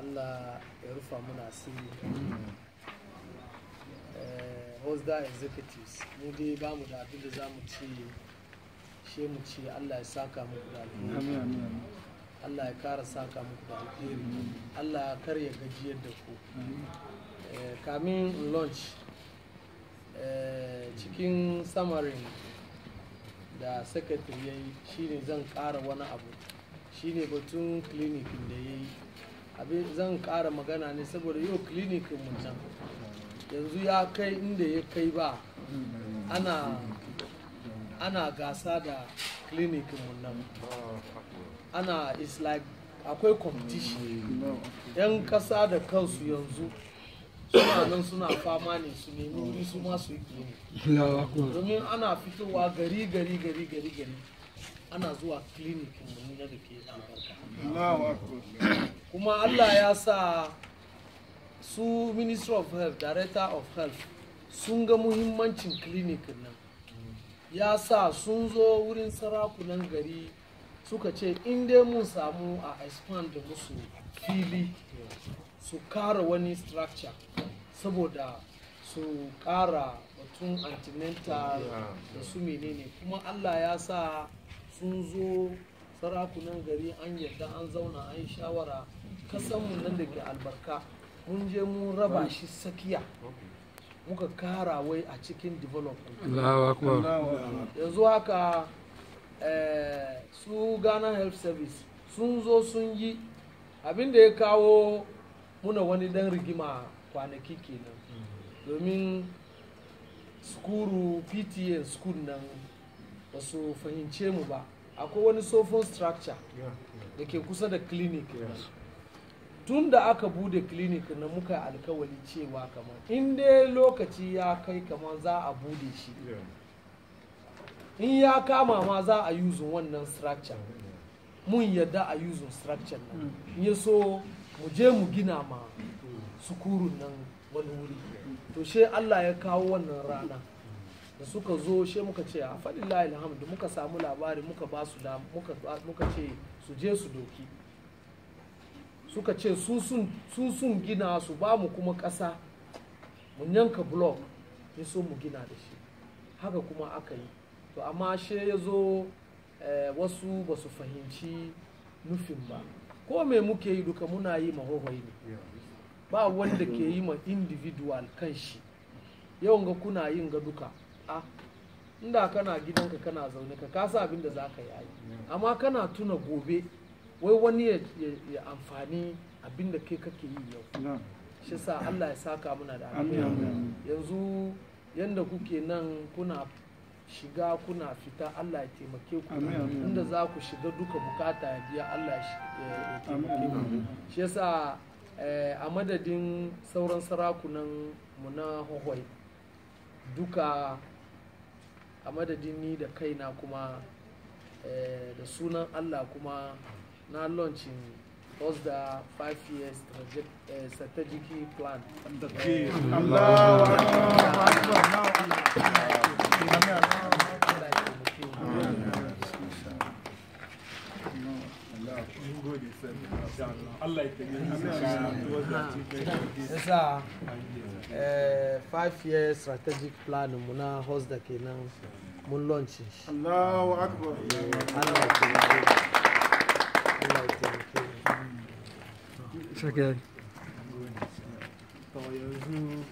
allah ya rufa muna asiri Eh, hosda executives mu dai ba mu da abin da za mu ci she mu ci allah ya saka muku da alheri allah ya kara saka muku da alheri allah ya karya gajiyar da ku Eh, kamin in launch eh, cikin samarin da secretary ya yi shine zan kara wani abu shine batun clinicin da ya yi abin zan kara magana ne saboda yau clinicin mu can yanzu ya kai inda ya kai ba ana ana gasa da clinicin mu nan ana is like akwai competition yan kasa da kansu yanzu suna nan suna fama ne su nemi wuri su ma su yi clinic domin ana fitowa gari gari gari gari gari ana zuwa clinic mu na da ke albarka kuma allah ya sa su ministry of health director of health sun ga muhimmancin clinic nan ya sa sun zo wurin sarakunan gari suka ce in dai mun samu a expand da musu fili su kara wani structure saboda su kara batun antenatal da su menene kuma allah ya sa sun zo sarakunan gari an yadda an zauna an yi shawara kasanmu nan da ke albarka mun je mun raba shi sakiya muka kara wai a cikin development yanzu haka eh, su ghana health service sun zo sun yi abin da ya kawo muna wani dan rigima kwanaki kenan domin skuru pta school nan ba su fahimce mu ba akwai wani sofon structure da ke kusa da clinic tun da aka bude clinic na muka yi alkawali cewa kamar in dai lokaci ya kai kamar za a bude shi in ya kama ma za a yuzun wannan structure mun yadda a yuzun structure nan in ya so mu je mu gina ma sukurun nan wani wuri to she Allah ya kawo wannan rana da suka zo she muka ce a faɗin alhamdu muka samu labari muka ba su da muka, muka ce su je su doki suka ce su sun su sun gina su ba mu kuma ƙasa mun yanka block ya so mu gina da shi haka kuma aka yi to amma she ya zo eh, wasu ba su fahimci nufin ba ko me muke yi duka muna yi mahohoi ne ba wanda ke yi ma individual kan shi yawan ga kuna yin ga duka a inda kana gidanka kana zaune ka kasa abin da za ka yi amma kana tuna gobe wai wani ya, ya- ya amfani abin da kai kake yi yau shi sa Allah ya saka muna da alheri yanzu yanda kuke nan kuna shiga kuna fita Allah ya taimake ku inda za ku shiga duka bukata ya biya Allah ya shi- ya ya taimake ku shi yasa eh, a madadin sauran sarakunan mu na hohoi duka a madadin ni da kaina kuma eh, da sunan Allah kuma na launching da 5 years strategic, eh, strategic plan Allahu Allah ya yasa eh, 5 years strategic plan mu na da kenan mun launching shi Allahu Akbar. Allah ya taimake mu. Allah ya taimake mu. Shake. To yanzu